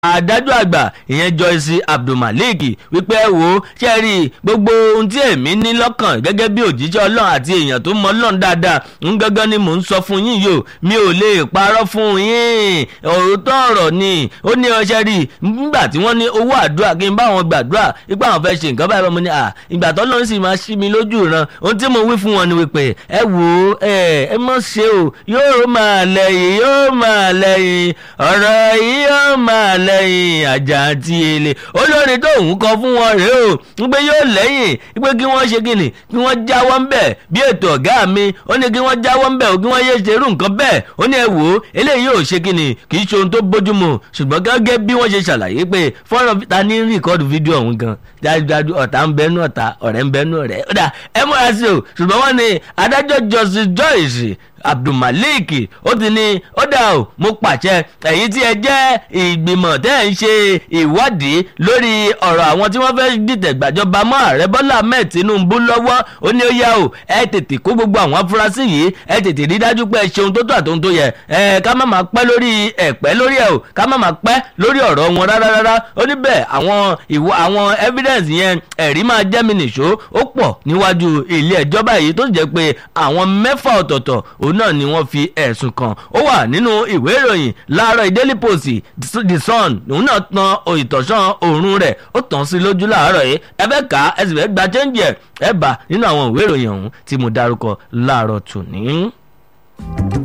adájọ́ àgbà ìyẹn Joyce Abdulmalik wípé ẹ wò ó ṣe rí gbogbo ohun tí èmi ní lọ́kàn gẹ́gẹ́ bí òjíṣẹ́ ọlọ́run àti èèyàn tó mọ ọlọ́run dáadáa ń gángan ni mò ń sọ fún yín yìí o mi ò lè parọ́ fún yín òótọ́ ọ̀rọ̀ ni ó ní ọṣẹ́ rí nígbà tí wọ́n ní owó àdúrà kí n bá wọn gbàdúrà ipá àwọn fẹ́ ṣe nǹkan báyìí mo ní à ìgbà tó lọ́run sì máa ṣí mi lójú ìran ohun tí mo wí fún wọn ni wípé ẹ wò ó ẹ ẹ mọ̀ ṣe o yóò máa lẹ́yìn yóò máa lẹ́yìn ọ̀rọ̀ yìí yóò máa lẹ́yìn lẹ́yìn àjà àti èlé olórin tó ń kọ fún wọn rèé o ń pé yóò lẹ́yìn pé kí wọ́n ṣe kíni kí wọ́n jáwọ́ ń bẹ̀ bí ètò ọ̀gá mi ó ní kí wọ́n jáwọ́ ń bẹ̀ o kí wọ́n yé ṣerú nǹkan bẹ́ẹ̀ ó ní ẹ wò ó eléyìí ò ṣe kíni kì í ṣe ohun tó bójúmu ṣùgbọ́n gẹ́gẹ́ bí wọ́n ṣe ṣàlàyé pé fọ́nrán ta ní rìkọ́dù fídíò ọ̀hún gan dájúdájú ọ̀tá ń bẹnu ọ̀tá ọ̀rẹ́ ń bẹnu ọ̀rẹ́ ó dà ẹ múra sí o ṣùgbọ́n wọ́n ní adájọ́ Justice Joyce abdulmalik ó ti ní ó dà ó mo pàṣẹ ẹ̀yin tí ẹ jẹ́ ìgbìmọ̀ tẹ́ ẹ̀ ń ṣe ìwádìí lórí ọ̀rọ̀ àwọn tí wọ́n fẹ́ dìtẹ̀ gbàjọba mọ́ ààrẹ bọ́lá ahmed tinubu lọ́wọ́ ó ní ó yá o ẹ tètè kó gbogbo àwọn afurasí yìí ẹ tètè rí dájú pé ẹ ṣe ohun tó tó àtòhun tó yẹ ẹ ká má máa pẹ́ lórí ẹ̀pẹ́ lórí ẹ̀ o ká má máa pẹ́ lórí ọ̀rọ̀ wọn rárá rárá ó ní bẹ́ẹ̀ àwọn ìwọ àwọn evidence yẹn ẹ̀rí máa jẹ́ mi nìṣó ó pọ̀ níwájú ilé ẹjọ́ báyìí tó jẹ́ pé àwọn mẹ́fà ọ̀tọ̀ọ̀tọ̀ òun náà ni wọ́n fi ẹ̀sùn kàn ó wà nínú ìwé ìròyìn láàárọ̀ Daily Post The Sun òun náà tan ìtọ̀sán òórùn rẹ̀ ó tàn sí lójú láàárọ̀ yìí ẹ fẹ́ kà á ẹ sì fẹ́ gba chẹ́ńjì ẹ̀ ẹ bá nínú àwọn ìwé ìròyìn ọ̀hún tí mo dárúkọ láàárọ̀ tòní.